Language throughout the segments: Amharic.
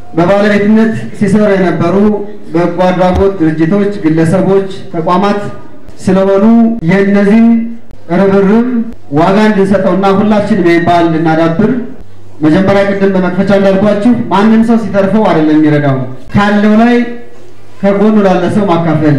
በባለቤትነት ሲሰሩ የነበሩ በጎ አድራጎት ድርጅቶች፣ ግለሰቦች፣ ተቋማት ስለሆኑ የእነዚህን ርብርብ ዋጋ እንድንሰጠውና ሁላችንም የሚባል እንድናዳብር መጀመሪያ ቅድም በመክፈቻ እንዳልኳችሁ ማንም ሰው ሲተርፈው አይደለም የሚረዳው ካለው ላይ ከጎኑ ላለ ሰው ማካፈል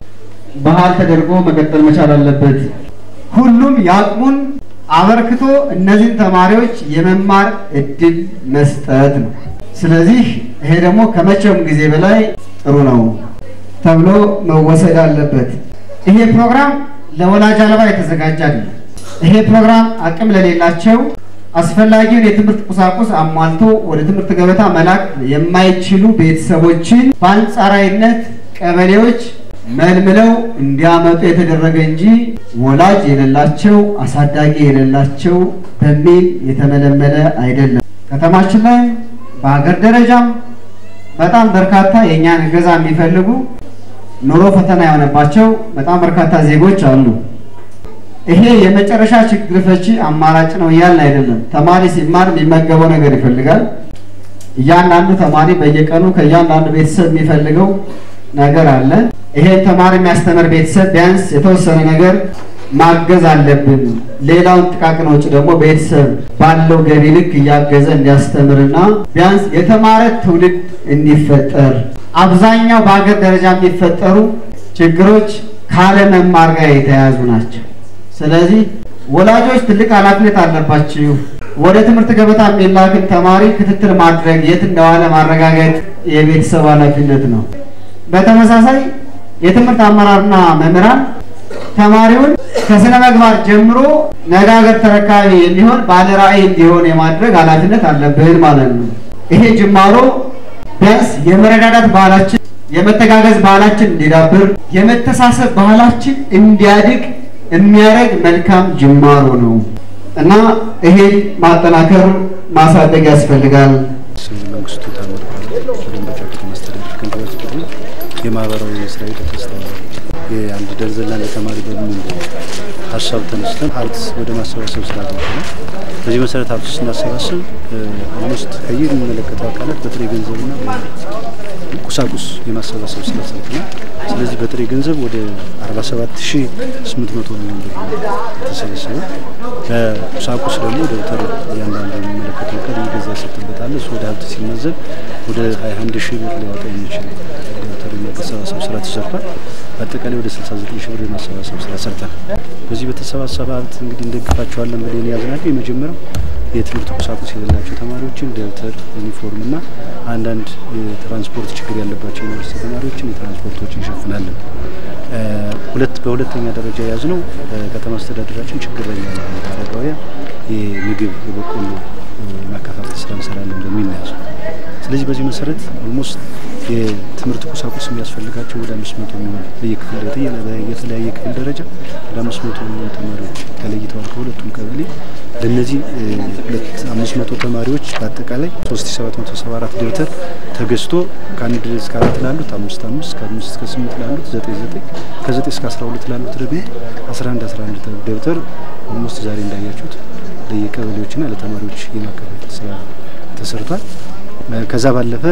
ባህል ተደርጎ መቀጠል መቻል አለበት። ሁሉም የአቅሙን አበርክቶ እነዚህን ተማሪዎች የመማር እድል መስጠት ነው። ስለዚህ ይሄ ደግሞ ከመቼውም ጊዜ በላይ ጥሩ ነው ተብሎ መወሰድ አለበት። ይሄ ፕሮግራም ለወላጅ አልባ የተዘጋጀ አይደለም። ይሄ ፕሮግራም አቅም ለሌላቸው አስፈላጊውን የትምህርት ቁሳቁስ አሟልቶ ወደ ትምህርት ገበታ መላክ የማይችሉ ቤተሰቦችን በአንጻራዊነት ቀበሌዎች መልምለው እንዲያመጡ የተደረገ እንጂ ወላጅ የሌላቸው አሳዳጊ የሌላቸው በሚል የተመለመለ አይደለም። ከተማችን ላይ በሀገር ደረጃም በጣም በርካታ የእኛን እገዛ የሚፈልጉ ኑሮ ፈተና የሆነባቸው በጣም በርካታ ዜጎች አሉ። ይሄ የመጨረሻ ችግር ፈቺ አማራጭ ነው እያልን አይደለም። ተማሪ ሲማር የሚመገበው ነገር ይፈልጋል። እያንዳንዱ ተማሪ በየቀኑ ከእያንዳንዱ ቤተሰብ የሚፈልገው ነገር አለ። ይሄን ተማሪ የሚያስተምር ቤተሰብ ቢያንስ የተወሰነ ነገር ማገዝ አለብን። ሌላውን ጥቃቅን ወጪ ደግሞ ቤተሰብ ባለው ገቢ ልክ እያገዘ እንዲያስተምርና ቢያንስ የተማረ ትውልድ እንዲፈጠር አብዛኛው በሀገር ደረጃ የሚፈጠሩ ችግሮች ካለመማር ጋር የተያያዙ ናቸው። ስለዚህ ወላጆች ትልቅ ኃላፊነት አለባችሁ። ወደ ትምህርት ገበታ የሚላክን ተማሪ ክትትል ማድረግ፣ የት እንደዋለ ማረጋገጥ የቤተሰብ ኃላፊነት ነው። በተመሳሳይ የትምህርት አመራርና መምህራን ተማሪውን ከስነ ምግባር ጀምሮ ነገ ሀገር ተረካቢ የሚሆን ባለ ራዕይ እንዲሆን የማድረግ ኃላፊነት አለብን ማለት ነው። ይሄ ጅማሮ ቢያንስ የመረዳዳት ባህላችን፣ የመተጋገዝ ባህላችን እንዲዳብር፣ የመተሳሰብ ባህላችን እንዲያድግ የሚያደርግ መልካም ጅማሮ ነው እና ይሄን ማጠናከር ማሳደግ ያስፈልጋል። መንግስቱ ታምር በደንበጫ ከተማ አስተዳደር ከንቲባ ጽሕፈት ቤት የማህበራዊ ስራ ሂደት አስተባባሪ የአንድ ደርዘን ላለ ተማሪ በሚል ሀሳብ ተነስተን ሀብት ወደ ማሰባሰብ ስራ ገብተናል። በዚህ መሰረት ሀብት ስናሰባስብ ኦልሞስት ከየሚመለከተው አካላት በጥሬ ገንዘብና ቁሳቁስ የማሰባሰብ ስራ ሰርተናል። ስለዚህ በጥሬ ገንዘብ ወደ 47800 የሚሆን ብር ተሰበሰበ። በቁሳቁስ ደግሞ ደብተር እያንዳንዱ የሚመለከተው አካል እየገዛ ይሰጥበታል። እሱ ወደ ሀብት ሲመዘብ ወደ 21 ሺህ ብር ሊያወጣ የሚችል ደብተር የማሰባሰብ ስራ ተሰርቷል። በአጠቃላይ ወደ 69 ሺህ ብር የማሰባሰብ ስራ ሰርተናል። በዚህ በተሰባሰበ ሀብት እንግዲህ እንደግፋቸዋለን ብለን ያዝናቸው የመጀመሪያው የትምህርት ቁሳቁስ የሌላቸው ተማሪዎችን ደብተር፣ ዩኒፎርም እና አንዳንድ የትራንስፖርት ችግር ያለባቸው ዩኒቨርሲቲ ተማሪዎችን የትራንስፖርቶች እንሸፍናለን። ሁለት በሁለተኛ ደረጃ የያዝነው ከተማ አስተዳደራችን ችግር ላይ ያሉ አረጋውያን የምግብ የበቆሎ ማከፋፈል ስራ እንሰራለን በሚል ነው ያዝነው። ስለዚህ በዚህ መሰረት ኦልሞስት የትምህርት ቁሳቁስ የሚያስፈልጋቸው ወደ አምስት መቶ የሚሆኑ በየክፍል የተለያየ ክፍል ደረጃ ወደ አምስት መቶ የሚሆኑ ተማሪዎች ተለይተዋል ከሁለቱም ቀበሌ። ለእነዚህ ሁለት አምስት መቶ ተማሪዎች በአጠቃላይ ሶስት ሺ ሰባት መቶ ሰባ አራት ደብተር ተገዝቶ ከአንድ እስከ አራት ላሉት አምስት አምስት ከአምስት እስከ ስምንት ላሉት ዘጠኝ ዘጠኝ ከዘጠኝ እስከ አስራ ሁለት ላሉት ደግሞ አስራ አንድ አስራ አንድ ደብተር ኦልሞስት ዛሬ እንዳያችሁት ለየቀበሌዎችና ለተማሪዎች የማከፋፈል ስራ ተሰርቷል። ከዛ ባለፈ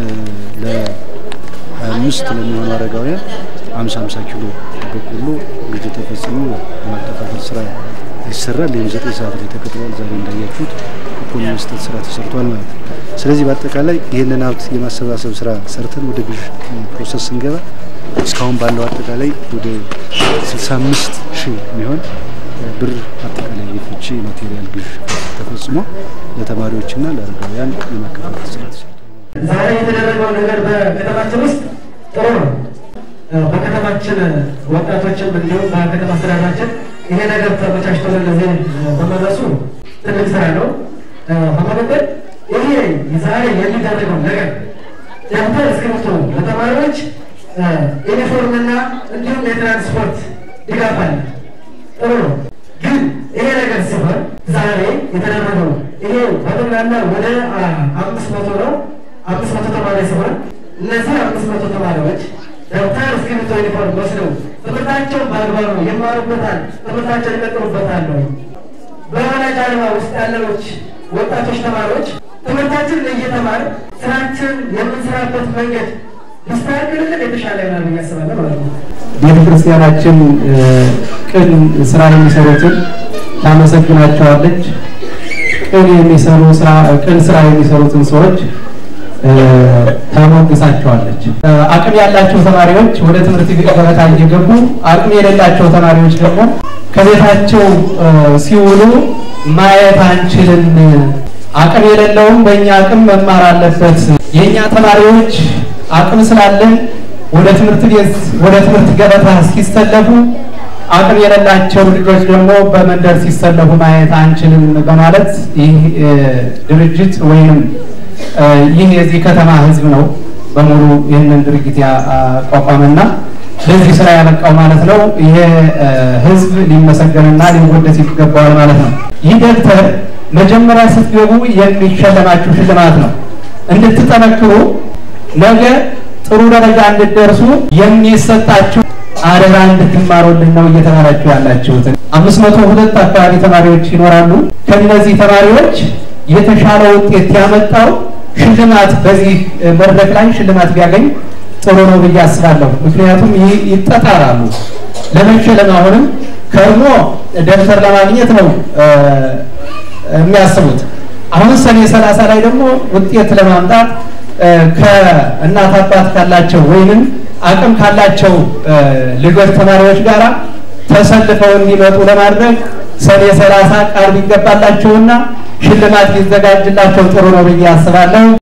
ለአምስት ለሚሆኑ አረጋውያን አምሳ አምሳ ኪሎ በቆሎ ግዥ ተፈጽሞ የማከፋፈል ስራ ይሰራል። ይህም ዘጠኝ ሰዓት ላይ ተቀጥሯል። ዛሬ እንዳያችሁት ኩፖን የመስጠት ስራ ተሰርቷል ማለት ነው። ስለዚህ በአጠቃላይ ይህንን ሀብት የማሰባሰብ ስራ ሰርተን ወደ ግዥ ፕሮሰስ ስንገባ እስካሁን ባለው አጠቃላይ ወደ 65 ሺህ የሚሆን ብር አጠቃላይ የፍቺ ማቴሪያል ግዥ ተፈጽሞ ለተማሪዎችና ለአረጋውያን የማከፋፈል ስራ ተሰርቷል። ዛሬ የተደረገው ነገር በከተማችን ውስጥ ጥሩ ነው። በከተማችን ወጣቶችም እንዲሁም በከተማ አስተዳደራችን ይሄ ነገር ተመቻችቶ ለዚህ በመድረሱ ትልቅ ስራ ነው። በመቀጠል ይሄ ዛሬ የሚደረገው ነገር ደብተር፣ እስክሪብቶ ለተማሪዎች ዩኒፎርምና እንዲሁም የትራንስፖርት ድጋፍ አለ። ጥሩ ነው። ግን ይሄ ነገር ሲሆን ዛሬ የተደረገው ይሄ በጠቅላላ ወደ አምስት መቶ ነው። አምስት መቶ ተማሪ ሲሆን እነዚህ አምስት መቶ ተማሪዎች ደብተር፣ እስክሪብቶ፣ ዩኒፎርም ወስደው ትምህርታቸውን በአግባቡ ይማሩበታል፣ ትምህርታቸውን ይቀጥሉበታል ነው። በወላጅ አልባ ውስጥ ያለኖች ወጣቶች ተማሪዎች ትምህርታችንን እየተማር ስራችን የምንሰራበት መንገድ ሊስተካከልልን የተሻለ ይሆናል ብዬ አስባለሁ ማለት ነው። ቤተ ክርስቲያናችን ቅን ስራ የሚሰሩትን ታመሰግናቸዋለች። ቅን የሚሰሩ ስራ ቅን ስራ የሚሰሩትን ሰዎች ታሞግሳቸዋለች። አቅም ያላቸው ተማሪዎች ወደ ትምህርት ገበታ እየገቡ አቅም የሌላቸው ተማሪዎች ደግሞ ከቤታቸው ሲውሉ ማየት አንችልም። አቅም የሌለውም በእኛ አቅም መማር አለበት። የእኛ ተማሪዎች አቅም ስላለን ወደ ትምህርት ቤት ወደ ትምህርት ገበታ ሲሰለፉ አቅም የሌላቸው ልጆች ደግሞ በመንደር ሲሰለፉ ማየት አንችልም በማለት ይህ ድርጅት ወይም ይህ የዚህ ከተማ ሕዝብ ነው በሙሉ ይህንን ድርጊት ያቋቋመና ለዚህ ስራ ያበቃው ማለት ነው። ይሄ ሕዝብ ሊመሰገንና ሊወደስ ይገባዋል ማለት ነው። ይህ ደብተር መጀመሪያ ስትገቡ የሚሸለማችሁ ሽልማት ነው። እንድትጠነክሩ ነገ ጥሩ ደረጃ እንድትደርሱ የሚሰጣችሁ አደራ እንድትማሩልን ነው እየተማራችሁ ያላችሁት። አምስት መቶ ሁለት አካባቢ ተማሪዎች ይኖራሉ። ከእነዚህ ተማሪዎች የተሻለ ውጤት ያመጣው ሽልማት በዚህ መድረክ ላይ ሽልማት ቢያገኝ ጥሩ ነው ብዬ አስባለሁ። ምክንያቱም ይጠጣራሉ ለመሸለም አሁንም ከርሞ ደብተር ለማግኘት ነው የሚያስቡት። አሁን ሰኔ ሰላሳ ላይ ደግሞ ውጤት ለማምጣት ከእናት አባት ካላቸው ወይንም አቅም ካላቸው ልጆች ተማሪዎች ጋር ተሰልፈው እንዲመጡ ለማድረግ ሰኔ ሰላሳ ቃል ቢገባላቸውና ሽልማት ቢዘጋጅላቸው ጥሩ ነው ብዬ አስባለሁ።